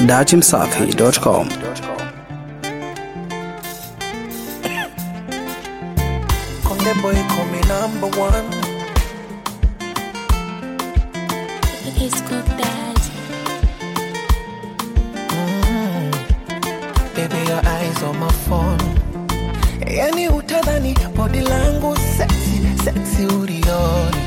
dachimsafi.com. Konde boy call me number one. It's good dad. Baby, your eyes on my phone. Yani utadhani body langu sexy, sexy ulioni.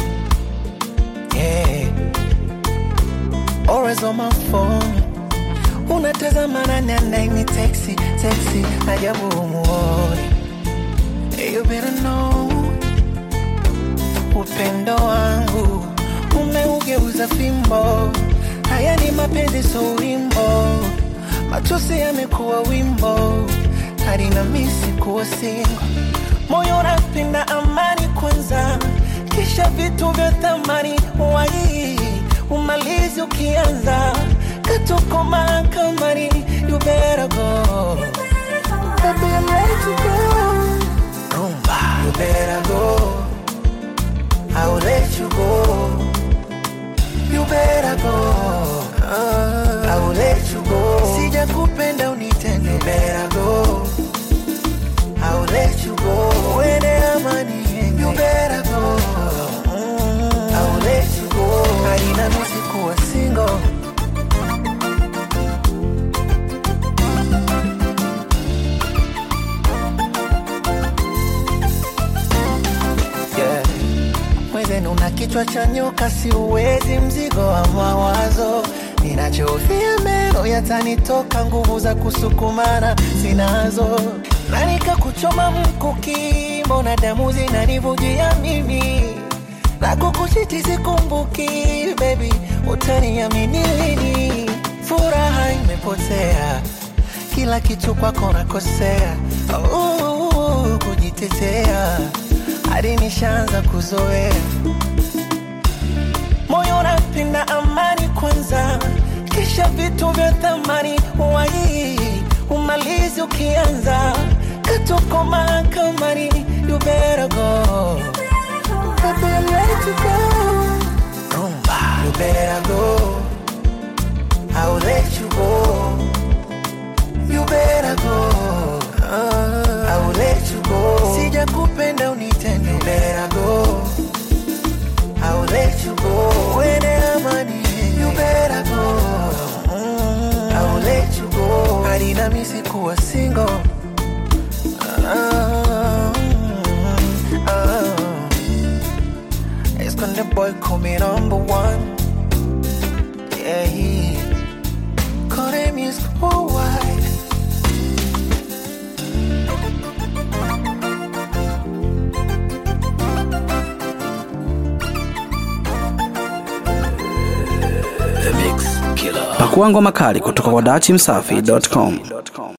Yeah. Always on my phone. Unatazama nani anaini texi, texi, ajabu umuoni. You better know upendo wangu umeugeuza fimbo. Haya ni mapenzi, so wimbo, machozi yamekuwa wimbo, hadi na misi kuwa singo. Moyo unapenda amani kwanza, kisha vitu vya thamani wai umalizi ukianza katuko mahakamani. You better go, baby, I'm ready to go. Rumba, you better go. I will let you go. You better go. I will let you go. Sija kupenda unitende. You better go. I will let you go. Uende amani yenge. You better go. I will let you go. Haina nusi kuwa single. Yeah. Mwenzenu una kichwa cha nyoka, si uwezi mzigo wa mawazo. Ninachofia meno yatanitoka, nguvu za kusukumana sinazo, na nikakuchoma mkuki, mbona damu zinanivujia mimi na kukuchiti sikumbuki, baby, utaniamini lini? Furaha imepotea, kila kitu kwako nakosea, oh, kujitetea hadi nishaanza kuzoea moyo unapenda amani kwanza, kisha vitu vya thamani wai umalizi ukianza katuko mahakamani. You better go, baby, I'm ready to go. Rumba, you better go. I will let you go. You better go. I will let you go. Sija kupenda unitende. You better go. I will let you go. Uende amani. You better go. I will let you go. Hadi na misi kuwa single. Ah, ah. It's gonna boy call me number one. Yeah, he call him is worldwide. Pakua ngoma kali kutoka kwa dachimsafi.com.